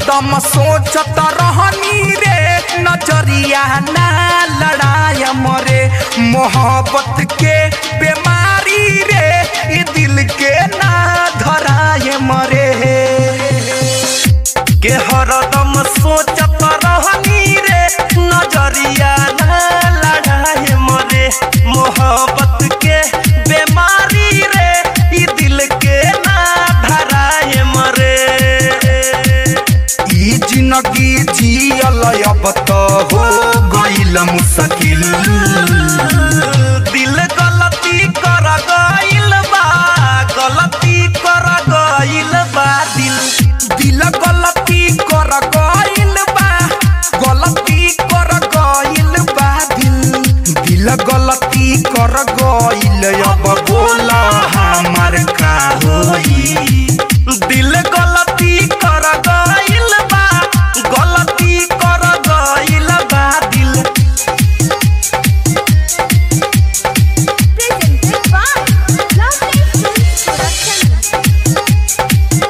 हरदम सोचत रहनी रे नजरिया ना लड़ाय मरे मोहब्बत के बीमारी रे ई दिल के ना धराय मरे के हरदम सोचत रहनी रे नजरिया ना लड़ाए मरे मोहब्बत के बीमारी रे ई दिल के ना धराए मरे ई जिंदगी जियल अब तो हो गइल मुश्किल दिल गलती कर गइल बा गलती कर गइल बा दिल दिल गलती कर गइल बा गलती कर गइल बा दिल दिल गलती कर गइल अब बोला हमार का होई दिल गलती कर गइल बा गलती कर गइल बा दिल Presented by Lovely Films Production.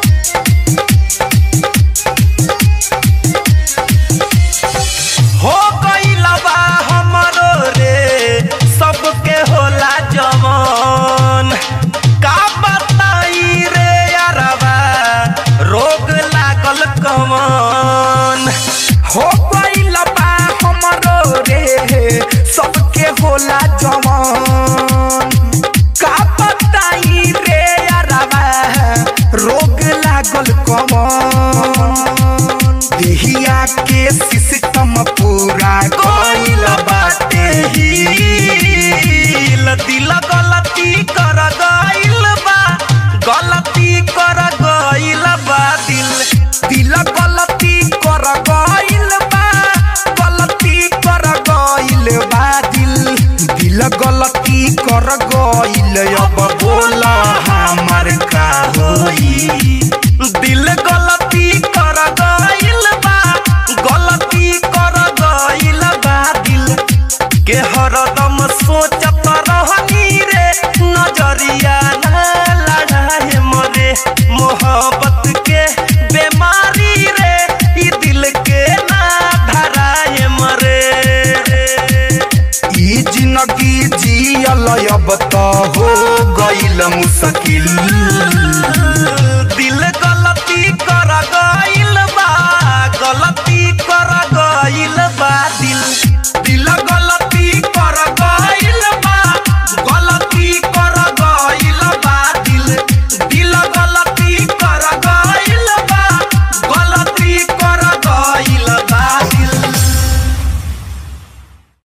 हो गइल बा हमरो रे सबके होला जवान का बताई रे यारबा रोग लागल कमान हो गइल बा हमरो रे सबके होला जवान का बताई रे यारबा रोग लागल कमान देहिया के सिस्टम पूरा गइल बाटे हिल दिल गलती कर गइल बा गलती कर गइल बा दिल दिल गलती कर गइल बा गलती कर गइल बा दिल दिल गलती कर गइल अब बोला हमार का होई दिल गलती कर गइल बा गलती कर गइल बा दिल के हरदम सोचत रहनी रे नजरिया ना लड़ाए मरे मोहब्बत के बीमारी रे ई दिल के ना धराए मरे ई जिंदगी जियल अब तो हो गइल मुश्किल